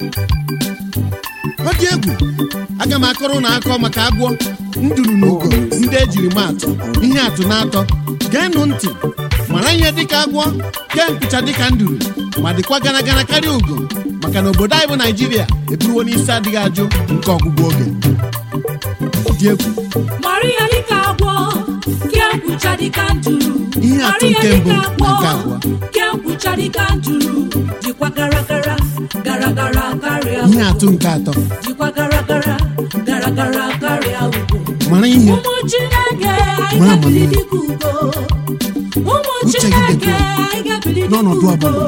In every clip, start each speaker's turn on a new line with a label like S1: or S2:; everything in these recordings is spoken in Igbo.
S1: ọ dị egwu aga m akọrọ na akọ maka agwọ nduru na ugo ndị ejiri m atụ ihe atụ na-atọ geenụ ntị mara ihe dịka agwọ kee nkwụcha dịka nduru ma dịkwa gana gana karịa ugo maka na obodo anyị bụ naijiria eburuwo n'isi adịghị ajụ nke ọgwụgwụ oge Ọ dị egwu
S2: mara ihe dịka agwọ kee nkwụcha dịka nduru
S1: Ihe atụ
S2: Mara
S1: nke
S2: ihe
S1: mbụ
S2: dịka
S1: na nke
S2: agwọ
S1: abụọ.
S2: kee nkwụcha dịka nduru dịkwa gara gara gara gara karịa
S1: ihe atụ nke atọ
S2: dịkwa gara gara gara gara karịa ugo
S1: mara ihe
S2: ụmụ chineke anyị
S1: Mara
S2: ga-ebili
S1: amamihe.
S2: dịka ugo ụmụ
S1: Uche gị
S2: chineke
S1: dịkwa
S2: anyị ga-ebili dịka
S1: n'ọnọdụ
S2: ugo
S1: ọbụla.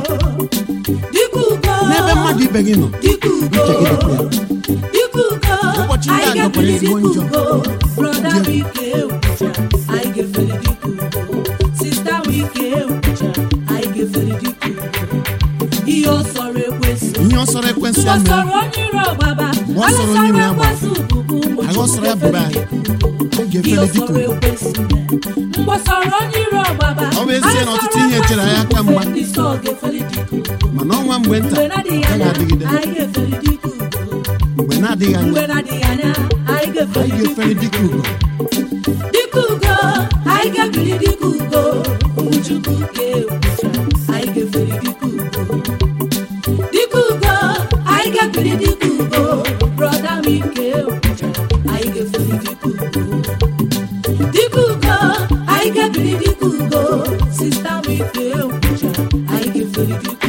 S2: dịka ugo
S1: n'ebe mmadụ ibe gị nọ
S2: dịka ugo
S1: uche gị dịkwa ya
S2: dịka ugo
S1: Ụbọchị ndị a
S2: anyị
S1: nọkwara
S2: ga-ebili
S1: ezigbo
S2: dịka
S1: njọ.
S2: ugo brọda m ike egwucha anyị ga-efeli dịka ugo sista m ike egwucha anyị ga-efeli dịka ugo ihe ọ sọrọ ekwesị
S1: ihe ọ sọrọ ekwensị ya mere
S2: Mgbọsọrọ onye iro ọgbaba
S1: Mgbe ọ sọrọ onye iro ya gbara.
S2: ekwesị ububu ụmụ
S1: Agha ọ sọrọ ya bụba anyị.
S2: Chukwu
S1: anyị
S2: ihe
S1: ga-efeli
S2: ọ
S1: dịka
S2: sọrọ
S1: ugo
S2: ekwesị mgbọsọrọ onye iro ọgbaba
S1: Ọ bụ ezie na ọtụtụ ihe chere anyị aka mgba.
S2: ndị sọ ga-efeli dịka ugo
S1: mana ọnwa mgbe nta
S2: mgbe na-adịghị
S1: agaghị
S2: anya
S1: adịgide
S2: anyị ga-efeli dịka ugo
S1: mgbe na-adịghị anya
S2: mgbe na-adịghị anya anyị
S1: anyị
S2: ga-efeli dịka
S1: ga-efeli dịka ugo
S2: dịka ugo anyị ga-ebili dịka ugo ụmụ Chukwu ga-egwucha anyị ga-efeli dịka ugo dịka ugo anyị ga-ebili dịka ugo brọda m ike egwucha anyị ga-efeli dịka ugo dịka ugo anyị ga-ebili dịka ugo sista m ike egwucha anyị ga-efeli dịka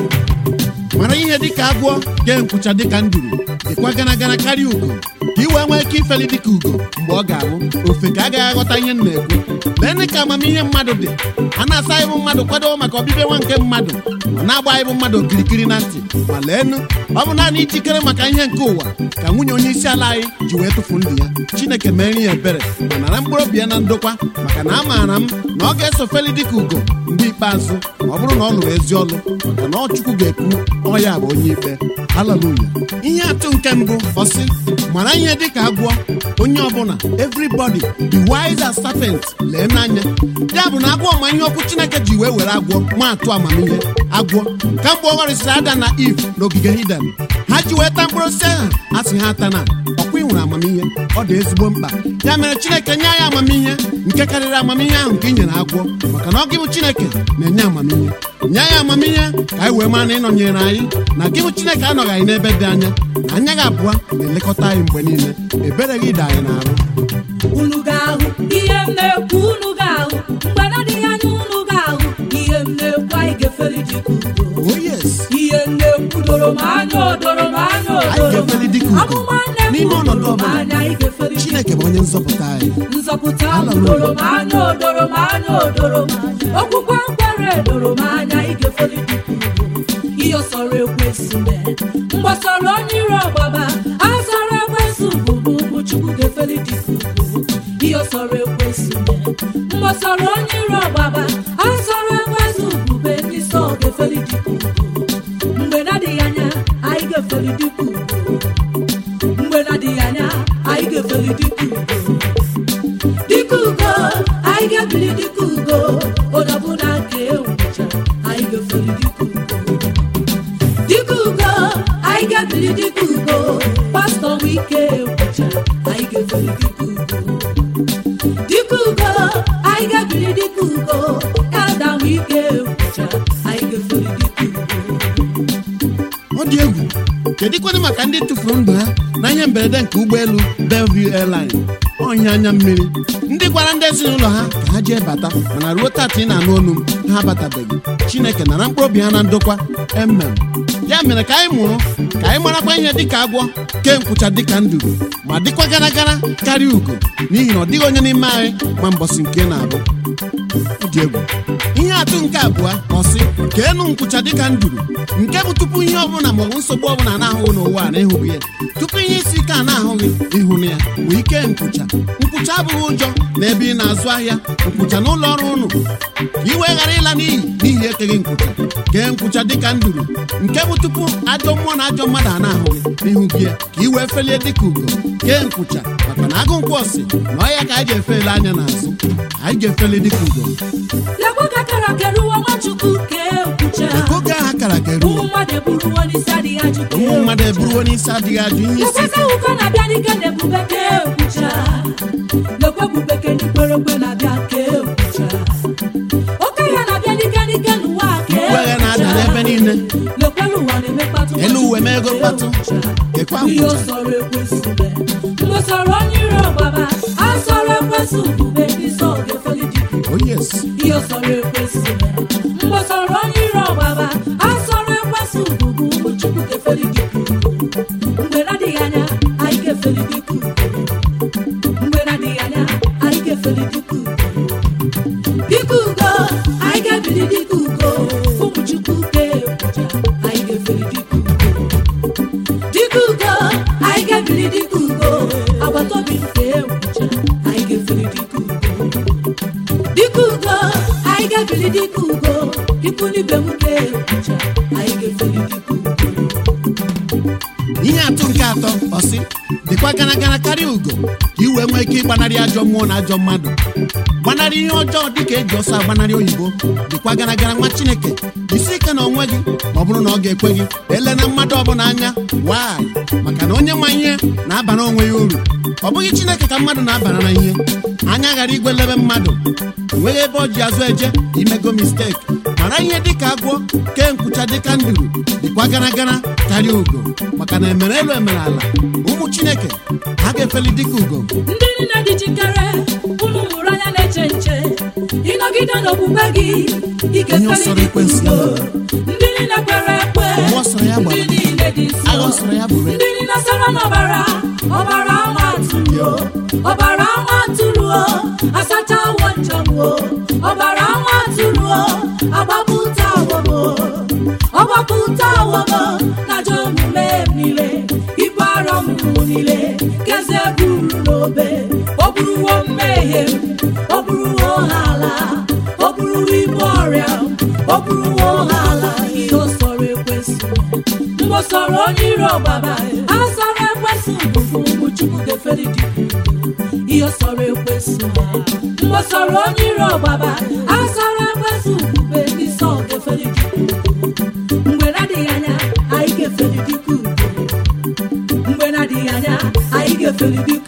S2: ugo
S1: mara ihe dịka agwọ gee nkwụcha dịka nduru dịkwa gana gana karịa ugo ka ị wee nwee ike ifeli dịka ugo mgbe ọ ga-abụ ofe ka agaghị aghọta ihe m na-ekwu lee ka amamihe mmadụ dị a na-asa anyị bụ mmadụ kwado maka ọbịbịa nwa nke mmadụ ọ na-agba anyị bụ mmadụ okirikiri na ntị ma leenụ ọ bụ naanị ijikere maka ihe nke ụwa ka nwunye onye isi ala anyị ji wee tụfu ndụ ya chineke mere ya ebere ma nara mkpụrụ obi ya na ndokwa maka na amaara m na ọ ga-eso feli dịka ugo mgbe ikpeazụ ma ọ bụrụ na ọ lụrụ ezi ọlụ maka na ọ chukwu ga-ekwu ọ ya bụ onye ikpe haleluya ihe atụ nke mbụ ọsị mara ihe dịka agwọ onye ọbụla everybody be wise as serpent lee n'anya ya bụ na agwọ ma ihe ọkụ chineke ji wee were agwọ ma atụ amamihe agwọ kamgbe ọ ghọrịsịrị ada na iv n'ogige hiden ha ji wee ta mkpụrụ osisi ahụ a sị ha ata na ọkwa ị nwere amamihe ọ dị ezigbo mkpa ya mere chineke nye anyị amamihe nke karịrị amamihe ahụ nke i nyere agwọ maka na ọ gị bụ chineke na-enye amamihe nye anyị amamihe ka anyị wee mara na ịnọnyere anyị na gị bụ chineke anọghị anyị n'ebe dị anya na anya gị abụọ na-elekọta anyị mgbe niile ebere gị dị anyị n'arụ
S2: unu ga-ahụ ihe m na-ekwu unu ga-ahụ mgbe na-adịghị anya unu ga-ahụ ihe m na-ekwu anyị ga-efeli dịka ugo
S1: oh yes
S2: ihe m na-ekwu doro m anya o doro m anya o
S1: Anyị
S2: doro m
S1: ga-efeli dịka ugo
S2: amụma nne m
S1: n'ime ọnọdụ
S2: doro m
S1: ọbụla.
S2: anya anyị ga-efeli dịka
S1: chineke bụ onye nzọpụta anyị
S2: nzọpụta m
S1: Hallelujah.
S2: doro m anya o doro m anya o doro m anya okwukwe nkwere doro m anya anyị ga-efeli dịka ugo ihe ọ sọrọ ekwesị mee mgbasọrọ onye iro ọgbaba a sọrọ ekwesị bụbụ ụmụ Chukwu ga-efeli dịka ugo ihe ọ sọrọ ekwesị mee mgbasọrọ onye iro ọgbaba a sọrọ ekwesị bụbe ndị sọ ga-efeli dịka ugo mgbe na-adịghị anya anyị ga-efeli dịka ugo mgbe na-adịghị anya anyị ga-efeli dịka ugo dịka ugo anyị ga-ebili dịka ugo onye ọbụla nke enwecha anyị ga-efeli dịka ugo dịka ugo anyị ga-ebili dịka ugo pastọ m ike enwecha anyị ga-efeli dịka ugo dịka ugo anyị ga-ebili dịka ugo elda m ike enwecha anyị ga-efeli dịka ugo
S1: ọ dị egwu kedụkwanụ maka ndị tụfuru ndụ ha na ihe mberede nke ụgbọelu Bellevue Airline ọnya anya mmiri ndị gwara ndị ezinụlọ ha ka ha jee bata mana ruo tata ị na-anụ olu m ha abatabeghị chineke nara mkpụrụ obi ha na ndokwa emem ya mere ka anyị mụrụ ka anyị marakwa ihe dịka agwọ kee nkwụcha dịka nduru ma dịkwa gara gara karịa ugo n'ihi na ọ dịghị onye n'ime anyị ma mbọsị nke na-abụ ọ dị egwu ihe atụ nke abụọ ọsị ka enu nkwụcha dịka nduru nke bụ tupu ihe ọbụla maọbụ nsogbu ọbụla na-ahụghị n'ụwa a na ịhụghị ya tupu ihe isi ike a na-ahụghị ịhụ na ya bụ ike nkwụcha nkwụcha abụghị ụjọ na ebe ị na-azụ ahịa nkwụcha n'ụlọ ọrụ ụnụ ka ị wee ghara ịla n'iyi n'ihi ekeghị nkwụcha kee nkwụcha dịka nduru nke bụ tupu ajọ mmụọ na ajọ mmadụ a na-ahụ gị n'ihu gị ka ị wee felie dịka ugo kee nkwụcha maka na agụ nkwụ ọsị na ọya ka anyị ga-efeli anya n'azụ anyị ga-efeli dịka ugo
S2: lekwe ka kara keruwa nwachukwu kee nkwụcha
S1: oge aha kara ka eruo
S2: ụmụ mmadụ eburuwo n'isi adịghị ajụ kee
S1: ụmụ mmadụ eburuo n'isi adịghị ajụ ihe isi
S2: lekwesị
S1: ike
S2: ụkọ na-abịa n'ike na ebube kee nkwụcha lekwe ebube ke n'ikpere ekwe na-abịa kee nkwụcha oke ya na-abịa n'ike n'ike n'ụwa kee
S1: Uwe ya na-ada n'ebe niile
S2: lekwelu ụwa na-eme mkpatụ
S1: elu uwe mee ego mkpatụ kekwa
S2: ihe
S1: nkwụcha
S2: ọsọrọ ekwesị mgbe sọrọ onye iro ọgbaba a sọrọ ekwesị ugube ndị sọ ga-efeli dịka
S1: oh yes
S2: ihe sọrọ ekwesị mgbe sọrọ onye iro ọgbaba a sọrọ ekwesị ugwu ụmụ chukwu ga-efeli dịka mgbe na-adịghị anya anyị ga-efeli dịka mgbe na-adịghị anya anyị ga-efeli dịka dịka ugo anyị ga-ebili dịka ugo ụmụ chukwu ga-ekwuja anyị ga-efeli dịka dịka ugo anyị ga-ebili dịka ugo agbata obi nke ekwucha anyị ga-efeli dịka ugo dịka ugo anyị ga-ebili dịka ugo ikwu n'ibe m ga-ekwucha anyị ga-efeli dịka ugo
S1: ihe atụ nke atọ ọsị dịkwa gara gara karịa ugo ka ị wee nwee ike ịgbanarị ajọ mmụọ na ajọ mmadụ gbanarị ihe ọjọọ dịka eji ọsọ agbanarị oyibo dịkwa gara gara nwa chineke isi ike na onwe gị ma ọ bụrụ na ọ ga-ekwe gị ele na mmadụ ọbụla anya waị maka na onye ma ihe na-abara onwe ya uru ọ bụghị chineke ka mmadụ na-abara na ihe anya ghara igwelebe mmadụ enweghị ebe ọ ji azụ eje imego misteki mara ihe dịka agwọ kee nkwụcha dịka nduru dịkwa gara gara karịa ugo maka na emere elu emere ala ụmụ chineke ha ga-efeli dịka ugo
S2: ndị niile dị jikere unu mụrụ anya na-eche nche ịnọgide n'okpukpe gị ị
S1: Onye ọ sọrọ
S2: ga-efeli
S1: ekwensu
S2: dịka
S1: ya
S2: ugo ndị niile kwere ekwe
S1: Mgbe ọ sọrọ ya gbara.
S2: ndị niile dị
S1: agha ọ
S2: nsọ
S1: sọrọ ya bụrụ
S2: ndị niile sọrọ n'ọbara ọbara nwa atụrụ o, ọbara nwa atụrụ o, asacha awọ njem o ọbara nwa atụrụ o, agbapụta awọm o, ọgbapụta awọm o, na ajọ omume m niile ibu arọ m niile keze buru n'obe o buruwo mmehie m o buruwo ha ala o buruwo ibu ọrịa m o buruwo ha ala ihe o sọrọ ekwesị mgbe ọ sọrọ onye iro ọgbaba a sọrọ ekwesị bụbụ ụmụ chukwu ga-efeli dị ihe ọ sọrọ ekwesị mgbe ọ sọrọ onye iro ọgbaba a sọrọ ekwesị bụbe ndị sọ ga-efeli dị mgbe na-adịghị anya anyị ga-efeli dịka ugo mgbe na-adịghị anya anyị ga-efeli dịka